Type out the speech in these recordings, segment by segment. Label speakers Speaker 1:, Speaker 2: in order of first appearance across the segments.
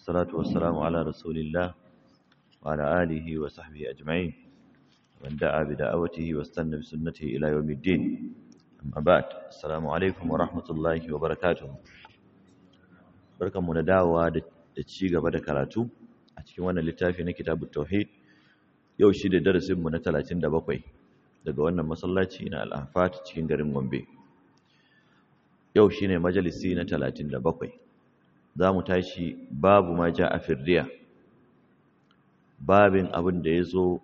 Speaker 1: والصلاة والسلام على رسول الله وعلى آله وصحبه أجمعين ومن دعا بدعوته واستنى بسنته إلى يوم الدين أما بعد السلام عليكم ورحمة الله وبركاته بركة من دعوة تشيغ بدا كراتو أتكي وانا لتافي كتاب التوحيد yau shi da darasinmu na 37 daga wannan masallaci na al'afat cikin garin gombe yau shi ne majalisi na 37 za mu tashi babu ma ja a firdiya babin abin da ya zo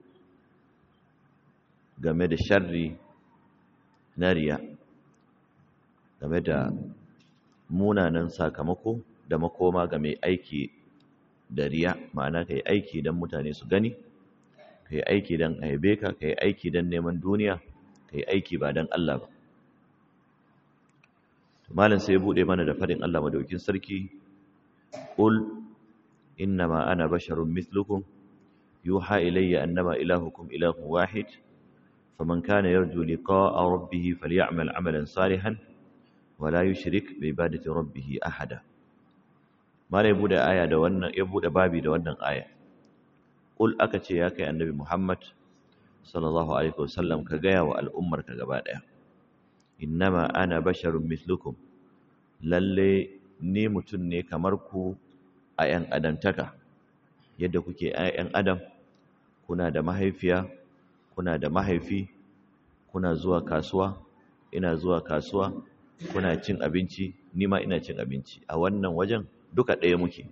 Speaker 1: game da sharri na riya game da munanan sakamako da makoma ga mai aiki da riya ma'ana ka yi aiki don mutane su gani ka yi aiki don aibe ka ka yi aiki don neman duniya ka yi aiki ba don Allah ba malam sai ya buɗe mana da faɗin Allah madaukin sarki qul innama ana basharun mithlukum yuha ilayya annama ilahukum ilahun wahid faman kana yarju liqa'a rabbih falya'mal 'amalan salihan wa la yushrik bi ibadati rabbih ahada malam ya buɗe aya da wannan ya buɗe babi da wannan aya Ƙul aka ce ya kai annabi Muhammad sallallahu Alaihi wasallam ka gaya wa al'ummarka gaba ɗaya. Innama ana basharun mislukum, lalle ni mutum ne kamar ku a ‘yan adamtaka, yadda kuke ‘yan adam, kuna da mahaifiya, kuna da mahaifi, kuna zuwa kasuwa, ina zuwa kasuwa, kuna cin abinci, ni ma ina cin abinci, a wannan wajen duka ɗaya muke.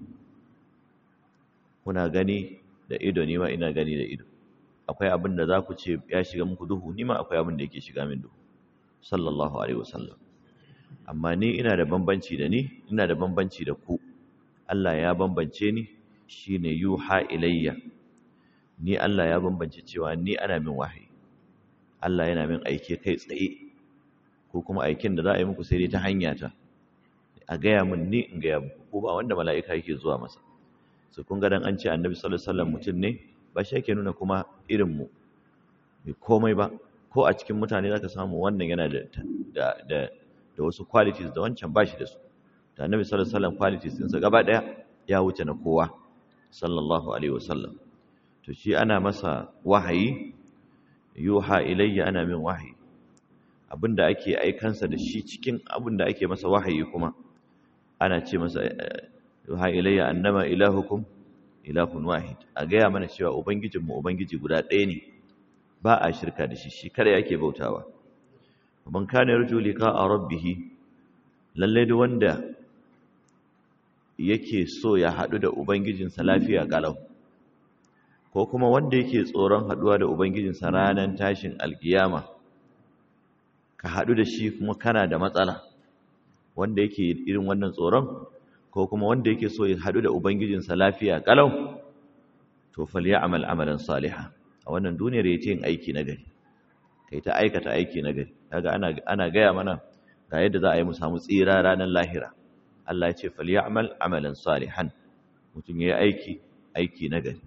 Speaker 1: Kuna gani da ido ni ma ina gani da ido akwai abin da za ku ce ya shiga muku duhu ni ma akwai abin da yake shiga min duhu sallallahu alaihi wasallam amma ni ina da bambanci da ni ina da bambanci da ku Allah ya bambance ni shine yuha ilayya ni Allah ya bambance cewa ni ana min wahayi Allah yana min aike kai tsaye ko kuma aikin da za a yi muku sai dai ta hanya ta a gaya min ni in gaya muku ko ba wanda mala'ika yake zuwa masa su kun dan an ce annabi sallallahu alaihi wasallam mutum ne ba shi yake nuna kuma irin mu bai komai ba ko a cikin mutane zaka samu wannan yana da da da, da wasu qualities da wancan bashi da su da annabi sallallahu alaihi wasallam qualities din sa gaba daya ya wuce na kowa sallallahu alaihi wasallam to shi ana masa wahayi yuha ilayya ana min wahayi abinda ake aikansa da shi cikin abinda ake masa wahayi kuma ana ce masa yuha ilayya annama ilahukum ilahun wahid a gaya mana cewa ubangijinmu ubangiji guda ɗaya ne ba a shirka da shi shi kada yake bautawa man kana yarju liqa'a rabbih lalle duk wanda yake so ya haɗu da ubangijinsa lafiya galau ko kuma wanda yake tsoron haɗuwa da ubangijinsa ranar tashin alkiyama ka haɗu da shi kuma kana da matsala wanda yake irin wannan tsoron ko kuma wanda yake so ya haɗu da ubangijinsa lafiya kalau to falya'mal amalan salihan a wannan duniyar yace yin aiki na gari kai ta aikata aiki na gari kaga ana ana gaya mana ga yadda za a yi mu samu tsira ranar lahira Allah ya ce falya'mal amalan salihan mutum yayi aiki aiki na gari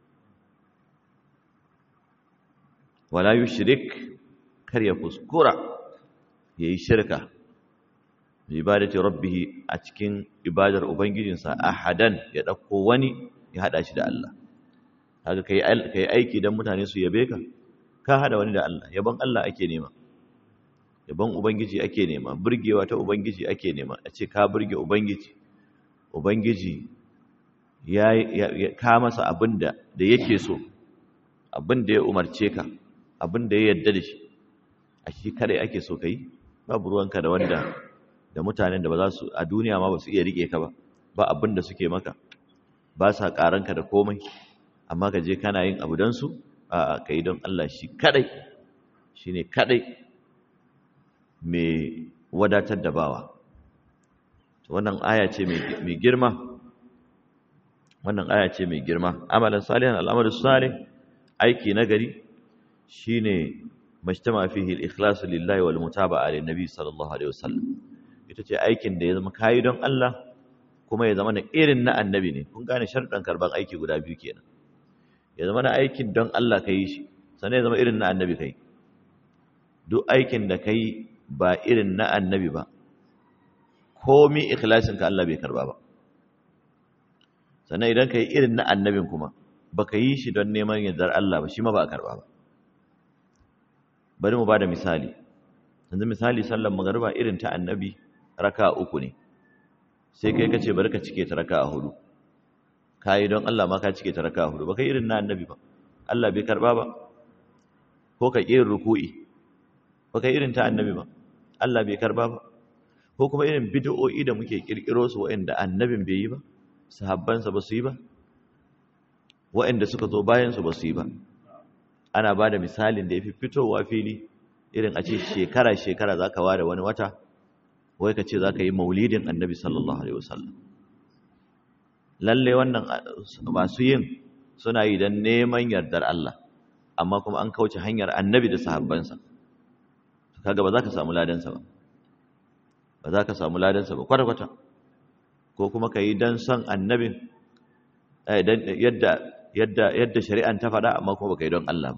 Speaker 1: wala yushrik kar ya kuskura yayi shirka bi ibadati rabbih a cikin ibadar ubangijinsa ahadan ya dauko wani ya hada shi da Allah kaga kai kai aiki dan mutane su yabe ka ka hada wani da Allah yaban Allah ake nema yaban ubangiji ake nema burgewa ta ubangiji ake nema a ce ka burge ubangiji ubangiji ya ka masa abinda da yake so abinda ya umarce ka abinda ya yarda da shi a shi kare ake so kai babu ruwanka da wanda da mutanen da ba za su a duniya ma ba su iya rike ka ba ba abin da suke maka ba sa karanka da komai amma ka je kana yin abu don su a ka yi don Allah shi kadai shi ne kadai mai wadatar da bawa wannan aya ce mai girma wannan aya ce mai girma amalan salihan al'amalu salih aiki nagari shine majtama fihi al-ikhlas lillahi wal mutaba'a lin nabi sallallahu alaihi wasallam ita ce aikin da ya zama kayi don Allah kuma ya zama na irin na annabi ne kun gane sharɗan karban aiki guda biyu kenan ya zama na aikin don Allah ka yi shi sannan ya zama irin na annabi kai duk aikin da ka yi ba irin na annabi ba komi ikhlasin ka Allah bai karba ba sannan idan ka yi irin na annabin kuma baka yi shi don neman yardar Allah ba shi ma ba a karba ba bari mu bada misali yanzu misali sallar magariba irin ta annabi raka uku ne sai kai kace bari ka cike ta raka hudu kai don Allah ma ka cike ta raka hudu baka irin na annabi ba Allah bai karba ba ko ka irin ruku'i baka irin ta annabi ba Allah bai karba ba ko kuma irin bid'o'i da muke kirkiro su waɗanda annabin bai yi ba sahabbansa ba su yi ba waɗanda suka zo bayan su ba su yi ba ana ba da misalin da ya fi fitowa fili irin a ce shekara-shekara za ka ware wani wata wai ka ce za ka yi maulidin annabi sallallahu alaihi wasallam lalle wannan masu yin suna yi don neman yardar Allah amma kuma an kauce hanyar annabi da sahabbansa kaga ba za ka samu ladansa ba ba za ka samu ladansa ba kwata-kwata ko kuma ka yi don son annabin yadda yadda yadda shari'an ta faɗa amma kuma baka yi don Allah ba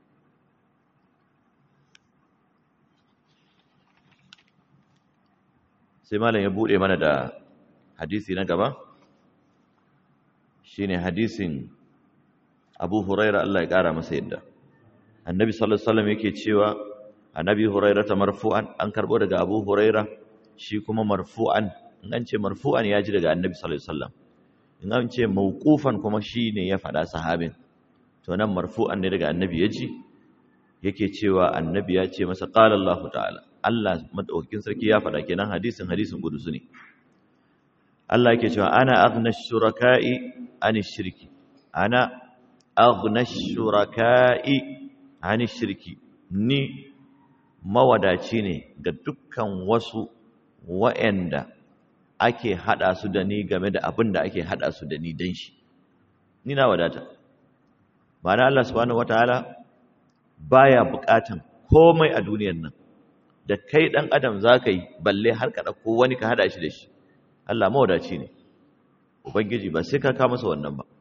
Speaker 1: sai malam ya bude mana da hadisi na gaba shine hadisin Abu Huraira Allah ya kara masa yadda Annabi sallallahu alaihi wasallam yake cewa Annabi Huraira ta marfu'an an karbo daga Abu Huraira shi kuma marfu'an in an ce marfu'an ya ji daga Annabi sallallahu alaihi wasallam in an ce mawqufan kuma shine ya faɗa sahabin to nan marfu'an ne daga annabi ya ji yake cewa annabi ya ce masa qala Allahu ta'ala Allah madaukakin sarki ya faɗa kenan hadisin hadisin kudusu ne Allah yake cewa ana aghna shuraka'i ani shirki ana aghna shuraka'i ani shirki ni mawadaci ne ga dukkan wasu wa'anda ake hada su da ni game da abin da ake hada su da ni dan shi ni na wadata ma'ana Allah subhanahu wataala baya bukatan komai a duniyar nan da kai dan adam zaka yi balle har ka dauko wani ka hada shi da shi Allah mawadaci ne ubangiji ba sai ka ka masa wannan ba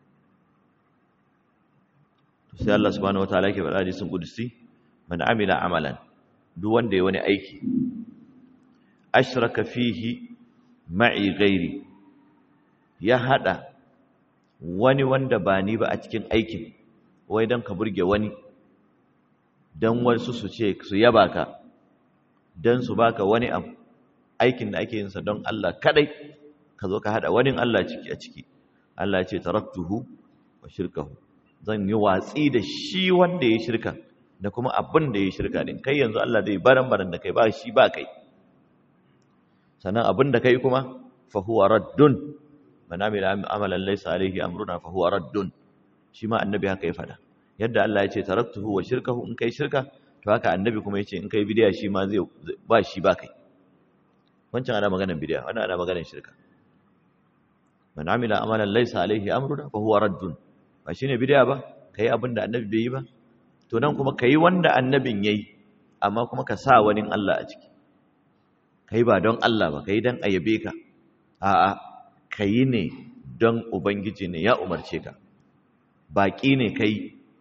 Speaker 1: to sai Allah subhanahu wataala yake faɗa hadisin qudusi man amila amalan duk wanda ya wani aiki ashraka fihi ma'i gairi ya hada wani wanda ba ni ba a cikin aikin wai don ka burge wani don wasu su ce su yaba ka don su baka wani abu aikin da ake yinsa don Allah kadai ka zo ka hada wani Allah ciki a ciki Allah ce taraktuhu wa shirkahu zan yi watsi da shi wanda ya shirka da kuma abin da ya shirka din kai yanzu Allah zai baran baran da kai ba shi ba kai sannan abin da kai kuma fa huwa raddun man amila amalan laysa alayhi amruna fa huwa raddun shi ma annabi haka ya fada yadda Allah ya ce taraktuhu wa shirkahu in kai shirka to haka annabi kuma yace in kai bidiya shi ma zai ba shi ba kai wancan ana maganar bidiya wannan ana maganar shirka man amila amalan laysa alayhi amruna fa huwa raddun ba shine bidiya ba kai abin da annabi bai yi ba to nan kuma kai wanda annabin yayi amma kuma ka sa wani Allah a ciki kai ba don Allah ba kai don ayabe ka a'a kai ne don ubangiji ne ya umarce ka baki ne kai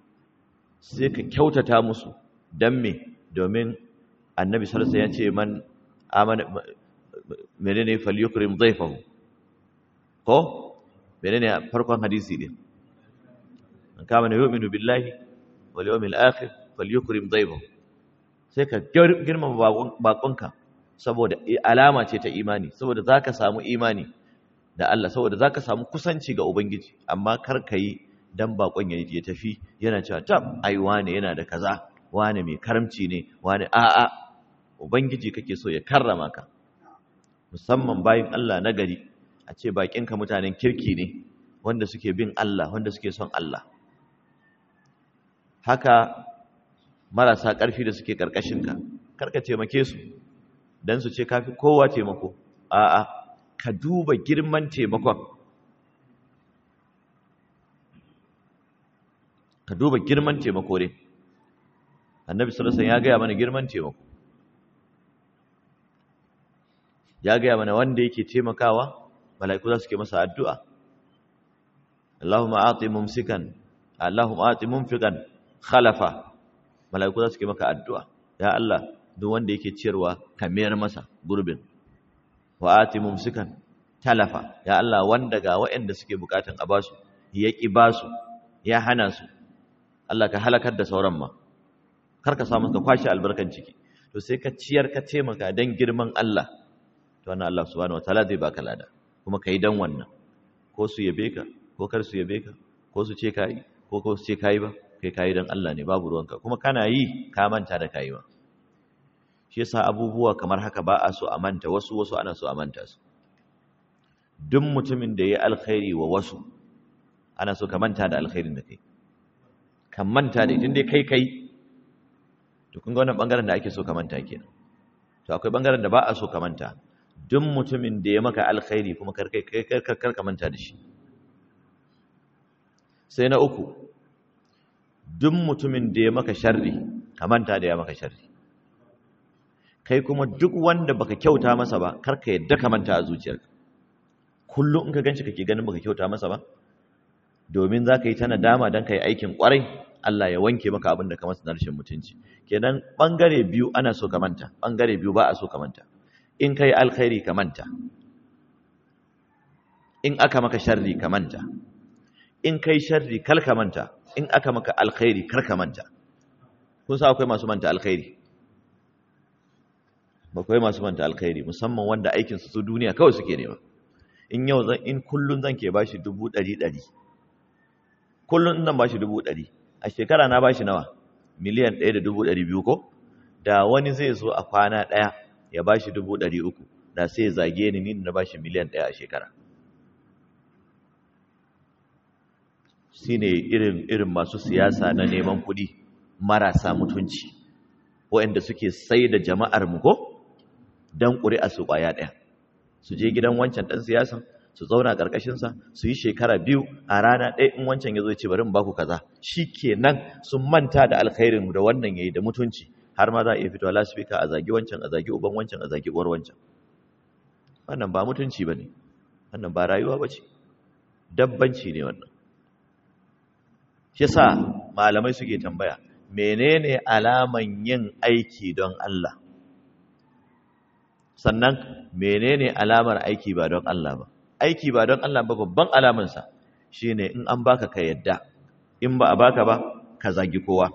Speaker 1: sai ka kyautata musu don me domin annabi sallallahu ya ce man amana menene falyukrim dhayfahu ko menene farkon hadisi din man kama yu'minu billahi wal yawmil akhir falyukrim dhayfahu sai ka girmama bakonka saboda alama ce ta imani saboda zaka samu imani da Allah saboda zaka samu kusanci ga ubangiji amma kar ka yi dan bakon ya ya tafi yana cewa tab ai wane yana da kaza wane mai karamci ne wane a'a ubangiji kake so ya karrama ka musamman bayin Allah na gari a ce bakinka mutanen kirki ne wanda suke bin Allah wanda suke son Allah haka marasa ƙarfi da suke ƙarƙashinka karka taimake su don su ce kafi kowa taimako a'a ka duba girman taimakon ka duba girman taimako ne annabi sallallahu ya gaya mana girman taimako ya gaya mana wanda yake taimakawa mala'iku za su ke masa addu'a Allahumma ati mumsikan Allahumma ati mumfikan khalafa mala'iku za su ke maka addu'a ya Allah duk wanda yake ciyarwa ka mayar masa gurbin wa ati mumsikan talafa ya Allah wanda ga waɗanda suke bukatun a basu ya ƙi basu ya hana su Allah ka halakar da sauran ma kar ka samu ka kwashi albarkan ciki to sai ka ciyar ka taimaka dan girman Allah to wannan Allah subhanahu wataala zai baka lada kuma kai dan wannan ko su yabe ka ko kar su yabe ka ko su ce kai ko ko su ce kai ba kai kai dan Allah ne babu ruwanka kuma kana yi ka manta da kai ba shi yasa abubuwa kamar haka ba a so a manta wasu wasu ana so a manta su duk mutumin da ya alkhairi wa wasu ana so ka manta da alkhairin da kai ka manta da idan dai kai kai to kun ga wannan bangaren da ake so ka manta kenan to akwai bangaren da ba a so ka manta duk mutumin da ya maka alkhairi kuma kar kai kar kar ka manta da shi sai na uku duk mutumin da ya maka sharri ka manta da ya maka sharri kai kuma duk wanda baka kyauta masa ba kar ka yadda ka manta a zuciyarka kullum in ka ganshi kake ganin baka kyauta masa ba domin za ka yi ta nadama don ka yi aikin kwarai Allah ya wanke maka abin da ka masa na rashin mutunci kenan bangare biyu ana so ka manta bangare biyu ba a so ka manta in kai alkhairi ka manta in aka maka sharri ka manta in kai sharri kal ka manta in aka maka alkhairi kar ka manta kun sa akwai masu manta alkhairi akwai masu manta alkhairi musamman wanda aikin su su duniya kawai suke nema in yau zan in kullun zan ke bashi dubu ɗari ɗari kullun zan bashi dubu ɗari a shekara na bashi nawa miliyan ɗaya da dubu ɗari biyu ko da wani zai zo a kwana ɗaya ya bashi dubu ɗari uku da sai ya zage ni ni na bashi miliyan ɗaya a shekara shine irin irin masu siyasa na neman kuɗi marasa mutunci waɗanda suke sai da jama'ar mu ko dan ƙuri'a su ƙwaya ɗaya su je gidan wancan ɗan siyasan su zauna ƙarƙashinsa su yi shekara biyu a rana ɗaya in wancan ya zo ce bari in baku kaza shi kenan sun manta da alkhairin da wannan ya yi da mutunci har ma za a iya fitowa lasifika a zagi wancan a zagi uban wancan a zagi uwar wancan wannan ba mutunci ba ne wannan ba rayuwa ba ce dabbanci ne wannan shi sa malamai suke tambaya menene alaman yin aiki don Allah sannan menene alamar aiki ba don Allah ba aiki ba don Allah ba babban alamansa shine in an baka ka yadda in ba a baka ba ka zagi kowa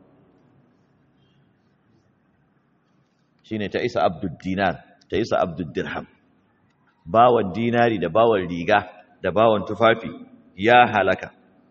Speaker 1: shine ta isa abdul dinar ta isa abdul dirham bawan dinari da bawan riga da bawan tufafi ya halaka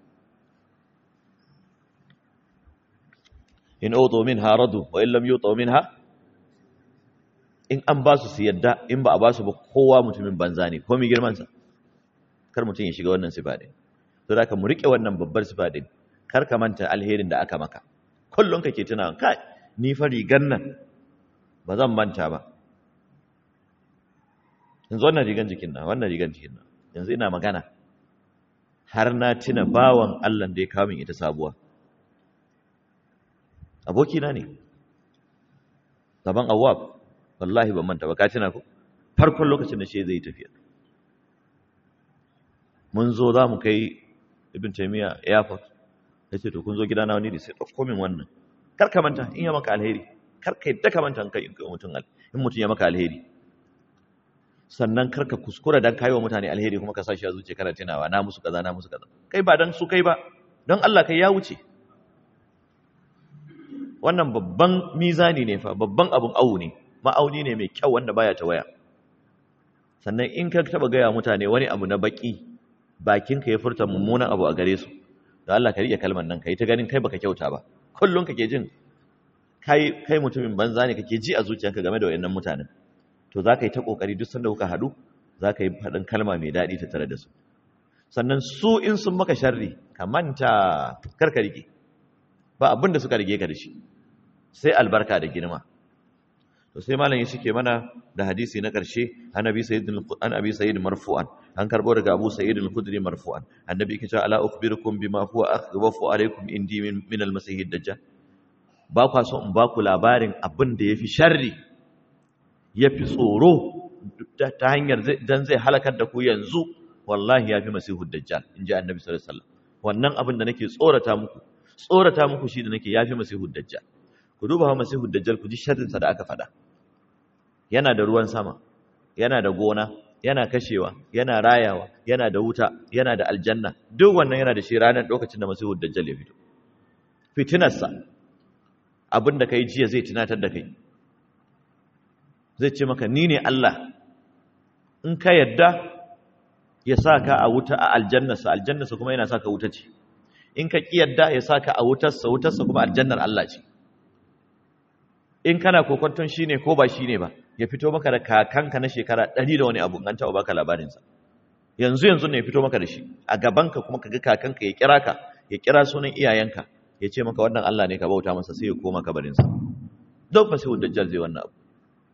Speaker 1: in utu minha radu wa in lam yutu minha in an ba su su yadda in ba a ba su ba kowa mutumin banza ne komai girmansa kar mutum ya shiga wannan sifa din to da ka mu rike wannan babbar sifa din kar ka manta alherin da aka maka kullun kake tuna kai ni fa rigan nan ba zan manta ba yanzu wannan rigan jikin na wannan rigan jikin na yanzu ina magana har na tuna bawan Allah da ya kawo min ita sabuwa abokina ne gaban awwab wallahi ban manta ba ka tuna ko farkon lokacin da shi zai tafiya mun zo za mu kai ibn taymiya airport yace to kun zo gidana wani ne sai dauko min wannan kar ka manta in ya maka alheri kar ka yadda ka manta in kai mutum in mutum ya maka alheri sannan kar ka kuskura dan kai wa mutane alheri kuma ka sa shi a zuciya kana tunawa na musu kaza na musu kaza kai ba dan su kai ba don Allah kai ya wuce wannan babban mizani ne fa babban abun awu ne ma'auni ne mai kyau wanda baya ta waya sannan in ka taba gaya mutane wani abu na baki bakinka ya furta mummunan abu a gare su da Allah ka rike kalmar nan kai ta ganin kai baka kyauta ba kullun kake jin kai kai mutumin banza ne kake ji a zuciyarka game da wayannan mutanen to za ka yi ta kokari duk sanda kuka hadu za ka yi faɗin kalma mai daɗi ta tare da su sannan su in sun maka sharri ka manta kar ka rike ba abin da suka rige ka da shi sai albarka da girma to sai malam ya shike mana da hadisi na ƙarshe annabi sayyidul an abi sayyid marfu'an an karbo daga abu sayyid al-khudri marfu'an annabi yake cewa ala ukhbirukum bima huwa akhwafu alaykum indi min, min al-masih ad-dajjal ba kwa so in ba ku labarin abin da yafi sharri yafi tsoro ta hanyar dan zai halakar da ku yanzu wallahi yafi masihu ad-dajjal inji annabi sallallahu alaihi wasallam wannan abin da nake tsorata muku tsorata muku shi da nake yafi masihu ad-dajjal ku duba ha masihu ad-dajjal ku ji sharrin sa da aka faɗa yana da ruwan sama yana da gona yana kashewa yana rayawa yana da wuta yana da aljanna duk wannan yana da shi ranar lokacin da masihu dajjal ya fito fitinarsa abin da kai jiya zai tunatar da kai zai ce maka ni ne Allah in ka yadda ya sa ka a wuta a aljannarsa aljannarsa kuma yana sa ka wuta ce in ka ƙi yadda ya sa ka a wutarsa wutarsa kuma aljannar Allah ce in kana kokonton shi ne ko ba shi ne ba ya fito maka da kakanka na shekara ɗari da wani abu an taɓa baka labarinsa yanzu yanzu ne ya fito maka da shi a gabanka kuma ka ga kakanka ya kira ka ya kira sunan iyayenka ya ce maka wannan Allah ne ka bauta masa sai ya koma kabarinsa duk fasihun dajjal zai wannan abu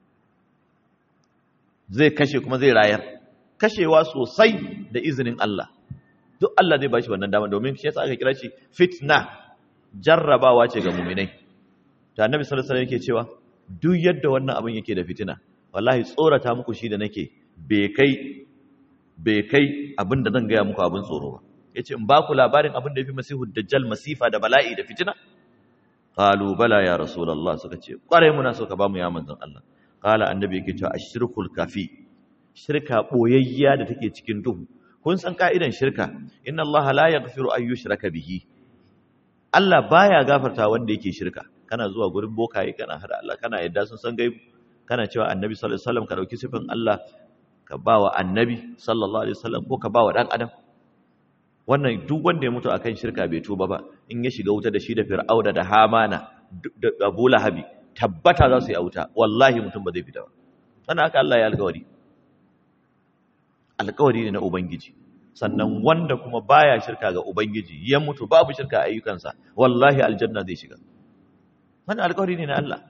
Speaker 1: zai kashe kuma zai rayar kashewa sosai da izinin Allah duk Allah zai bashi wannan dama domin shi yasa aka kira shi fitna jarrabawa ce ga mu'minai ta annabi sallallahu alaihi wasallam yake cewa duk yadda wannan abin yake da fitina wallahi tsorata muku shi da nake bai kai bai kai abin da zan gaya muku abin tsoro ba yace in ba ku labarin abin da yafi masihu dajjal masifa da bala'i da fitina qalu bala ya rasulullah suka ce kware muna so ka ba mu ya manzon Allah qala annabi yake cewa ashirkul kafi shirka boyayya da take cikin duhu kun san ka'idan shirka inna Allah la yaghfiru an yushraka bihi Allah baya gafarta wanda yake shirka kana zuwa gurin bokaye kana hada Allah kana yadda sun san gaibu kana cewa annabi sallallahu alaihi wasallam ka dauki sifin Allah ka bawa annabi sallallahu alaihi wasallam ko ka bawa dan adam wannan duk wanda ya mutu akan shirka bai tuba ba in ya shiga wuta da shi da fir'auna da hamana da abu lahabi tabbata za su yi a wuta wallahi mutum ba zai fita ba sannan haka Allah ya alƙawari alƙawari ne na ubangiji sannan wanda kuma baya shirka ga ubangiji ya mutu babu shirka a ayyukansa wallahi aljanna zai shiga wannan alƙawari ne na Allah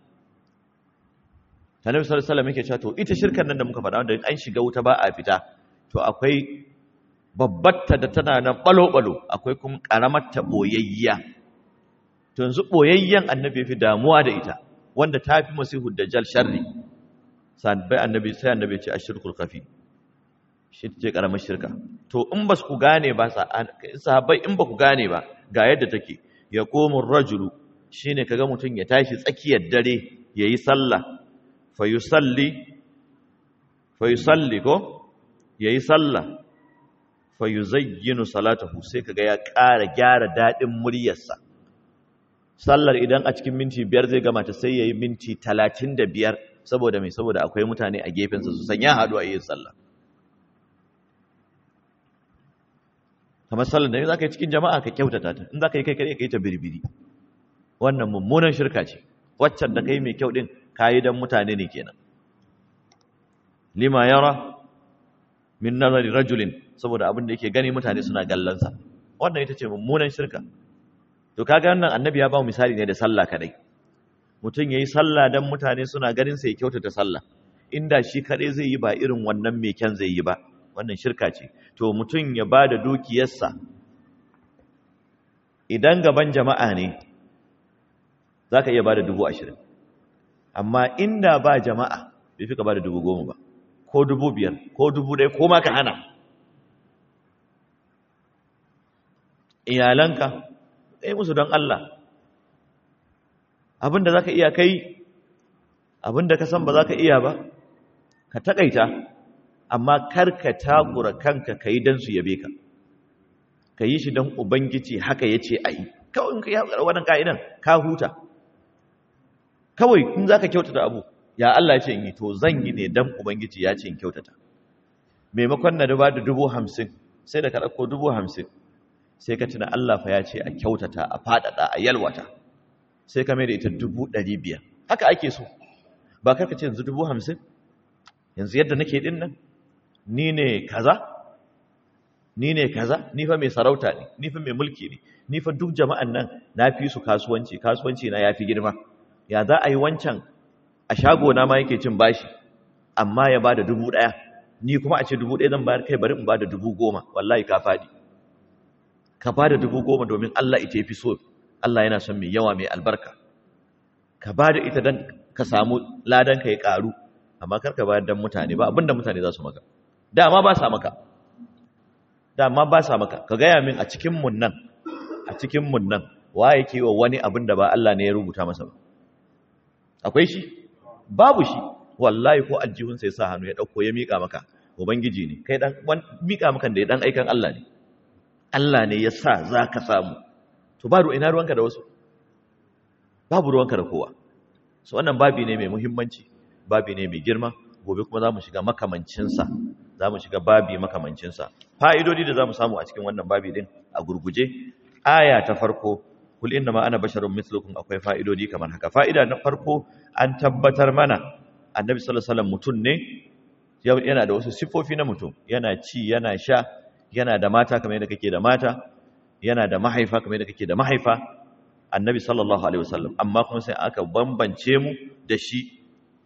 Speaker 1: Annabi sallallahu alaihi wasallam yake cewa to ita shirkan nan da muka faɗa wanda an shiga wuta ba a fita to akwai babbatta da tana nan balo-balo akwai kuma karamarta boyayya to yanzu boyayyen annabi fi damuwa da ita wanda ta fi masihu dajjal sharri bai annabi sai annabi ce ashirkul kafi shi ce karamar shirka to in ba ku gane ba sahabbai in ba ku gane ba ga yadda take ya komun rajulu shine kaga mutum ya tashi tsakiyar dare yayi sallah fa yusalli fa yusalli ko yayi sallah fa yuzayyinu salatahu sai kaga ya ƙara gyara dadin muryarsa sallar idan a cikin minti biyar zai gama ta sai yayi minti talatin da biyar saboda mai saboda akwai mutane a gefensa su san ya haɗu a yin sallah kamar sallar da za ka yi cikin jama'a ka kyautata ta in za ka yi kai kare ka yi ta birbiri wannan mummunan shirka ce waccan da ka yi mai kyau ɗin ka yi don mutane ne kenan lima yara min nazari rajulin saboda abin da yake gani mutane suna gallansa wannan ita ce mummunan shirka to kaga wannan annabi ya ba mu misali ne da sallah kadai mutum yayi sallah dan mutane suna ganin sa ya kyautata sallah inda shi kadai zai yi ba irin wannan mai kyan zai yi ba wannan shirka ce to mutum ya bada dukiyarsa idan gaban jama'a ne zaka iya bada dubu ashirin amma inda ba jama'a bai fi ka bada dubu goma ba ko dubu biyar ko dubu ɗaya ko ma ka hana iyalanka ɗaya musu don Allah abinda za ka iya kai abinda ka san ba za ka iya ba ka taƙaita amma kar ka takura kanka ka yi don su yabe ka ka yi shi don ubangiji haka ya ce a yi kawai in ka yi wannan ka'idan ka huta kawai in za ka kyautata abu ya Allah ya ce in yi to zan yi ne don ubangiji ya ce in kyautata maimakon na ba da dubu hamsin sai da ka ɗauko dubu hamsin sai ka tuna Allah fa ya ce a kyautata a faɗaɗa a yalwata sai ka mai da ita dubu ɗari biyar haka ake so ba karka ce yanzu dubu hamsin yanzu yadda nake ɗin nan ni ne kaza ni ne kaza ni fa mai sarauta ne ni fa mai mulki ne ni fa duk jama'an nan na fi su kasuwanci kasuwanci na ya fi girma ya za a yi wancan a shago na ma yake cin bashi amma ya ba da dubu ɗaya ni kuma a ce dubu ɗaya zan bayar kai bari in ba da dubu goma wallahi ka faɗi ka ba da dubu goma domin Allah ita fi so Allah yana son mai yawa mai albarka ka ba da ita don ka samu ladan ka ya ƙaru amma kar ka bayar don mutane ba abinda mutane za su maka dama ba sa maka dama ba sa maka ka gaya min a cikin mun nan a cikin mun nan wa yake wa wani abin da ba Allah ne ya rubuta masa ba akwai shi babu shi wallahi ko aljihun sai sa hannu ya dauko ya mika maka ubangiji ne kai dan mika maka da dan aikan Allah ne Allah ne ya sa zaka samu to ba ina ruwanka da wasu babu ruwanka da kowa so wannan babi ne mai muhimmanci babi ne mai girma gobe kuma zamu shiga makamancin sa zamu shiga babi makamancin sa fa'idodi da zamu samu a cikin wannan babi din a gurguje aya ta farko kul inna ma ana basharun mithlukum akwai fa'idodi kamar haka fa'ida na farko an tabbatar mana annabi sallallahu alaihi wasallam mutun ne yana da wasu sifofi na mutum yana ci yana sha yana da mata kamar yadda kake da mata yana da mahaifa kamar yadda kake da mahaifa annabi sallallahu alaihi wasallam amma kuma sai aka bambance mu da shi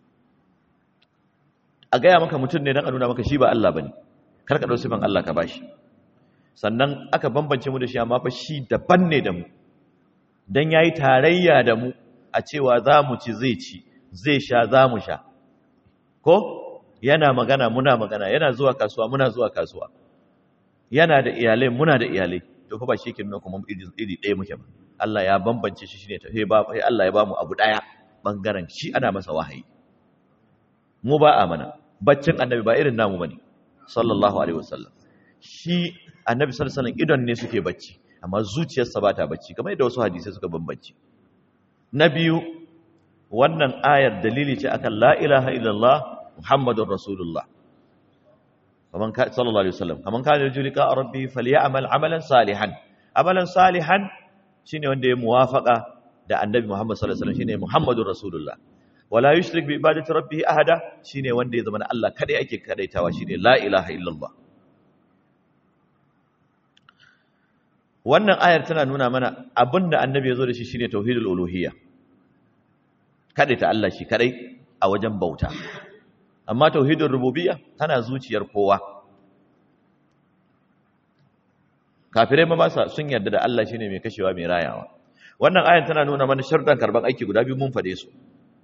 Speaker 1: a gaya maka mutum ne dan a nuna maka shi ba Allah bane kar ka dau sifan Allah ka bashi sannan aka bambance mu da shi amma fa shi daban ne da mu dan yayi tarayya da mu a cewa za mu ci zai ci zai sha za mu sha ko yana magana muna magana yana zuwa kasuwa muna zuwa kasuwa yana da iyalai muna da iyalai to fa ba shi kin kuma iri iri ɗaya muke ba Allah ya bambance shi shine tafe ba sai Allah ya ba mu abu ɗaya bangaren shi ana masa wahayi mu ba a mana baccin annabi ba irin namu bane sallallahu alaihi wasallam shi annabi sallallahu alaihi wasallam idon ne suke bacci amma zuciyarsa ba ta bacci kamar yadda wasu hadisi suka bambance na biyu wannan ayar dalili ce akan la ilaha illallah muhammadur rasulullah kaman ka sallallahu alaihi wasallam kaman ka yarju liqa rabbi falyamal amalan salihan amalan salihan shine wanda ya muwafaqa da annabi muhammad sallallahu alaihi wasallam shine muhammadur rasulullah wala yushrik bi ibadati rabbih ahada shine wanda ya zama na Allah kadai ake kadaitawa shine la ilaha illallah wannan ayar tana nuna mana abinda annabi ya zo da shi shine tauhidul uluhiyya ta Allah shi kadai a wajen bauta amma tauhidul rububiyya tana zuciyar kowa kafirai ma ba sa sun yarda da Allah shine mai kashewa mai rayawa wannan ayar tana nuna mana sharɗan karban aiki guda biyu mun fade su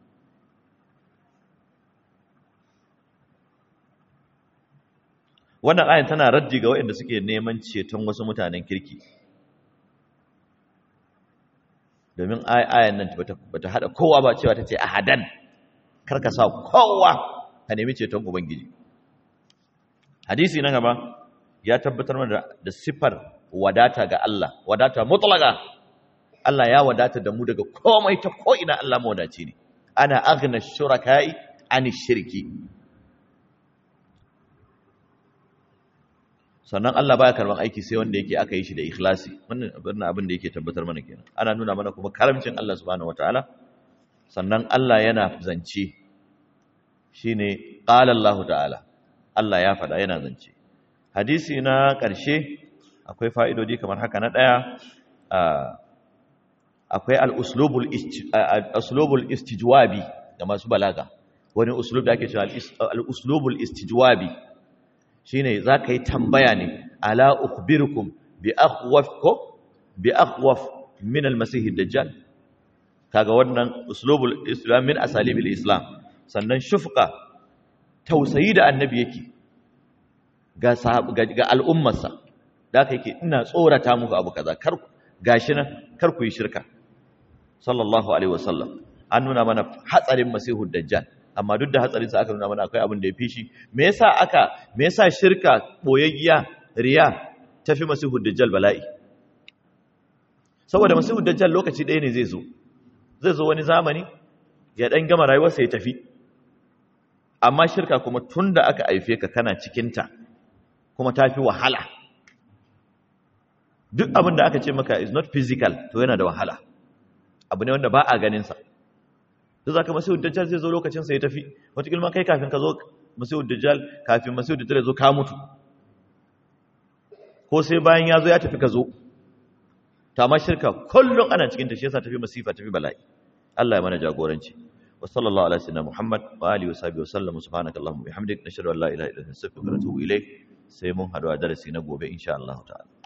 Speaker 1: wannan ayar tana raddi ga waɗanda suke neman ceton wasu mutanen kirki domin ayan nan bata hada kowa ba cewa tace ahadan karka sa kowa ka nemi ceton ubangiji hadisi na gaba ya tabbatar mana da sifar wadata ga Allah wadata mutlaka Allah ya wadata da mu daga komai ta ko ina Allah mawadaci ne ana aghna shuraka'i ani shirki sannan Allah baya karban aiki sai wanda yake aka yi shi da ikhlasi wannan abin da yake tabbatar mana kenan ana nuna mana kuma karamcin Allah subhanahu wataala sannan Allah yana zance shine qala Allah ta'ala Allah ya faɗa yana zance hadisi na ƙarshe akwai fa'idodi kamar haka na ɗaya akwai al-uslubul istijwabi ga masu balaga wani uslub da ake cewa al-uslubul istijwabi shine zaka yi tambaya ne ala ukhbirukum bi akhwaf ko bi akhwaf min al-masih ad-dajjal kaga wannan uslubul islam min asalibil islam sannan shufqa tausayi da annabi yake ga ga al'ummarsa da aka yake ina tsorata muku abu kaza kar gashi nan kar ku yi shirka sallallahu alaihi wasallam an nuna mana hatsarin masihud dajjal amma duk da hatsarin sa aka nuna mana akwai abin da ya fi shi me yasa aka me yasa shirka boyayya riya tafi masihud dajjal bala'i saboda masihud dajjal lokaci ɗaya ne zai zo zai zo wani zamani ya dan gama rayuwarsa ya tafi amma shirka kuma tunda aka aife ka kana cikin ta kuma tafi wahala duk abin da aka ce maka is not physical to yana da wahala abu ne wanda ba a ganinsa da za ka masu dajjal zai zo lokacinsa ya tafi wataƙilma kai kafin ka zo masu dajjal kafin masu dajjal ya zo ka mutu ko sai bayan ya zo ya tafi ka zo ta ma shirka kullum ana cikin ta shi yasa tafi masifa tafi bala'i Allah ya mana jagoranci wa sallallahu ala sayyidina Muhammad wa alihi wa sahbihi wa sallam subhanakallahumma bihamdik nashhadu an la ilaha illa anta astaghfiruka wa atubu ilayk sai mun haɗu a darasi na gobe insha Allah ta'ala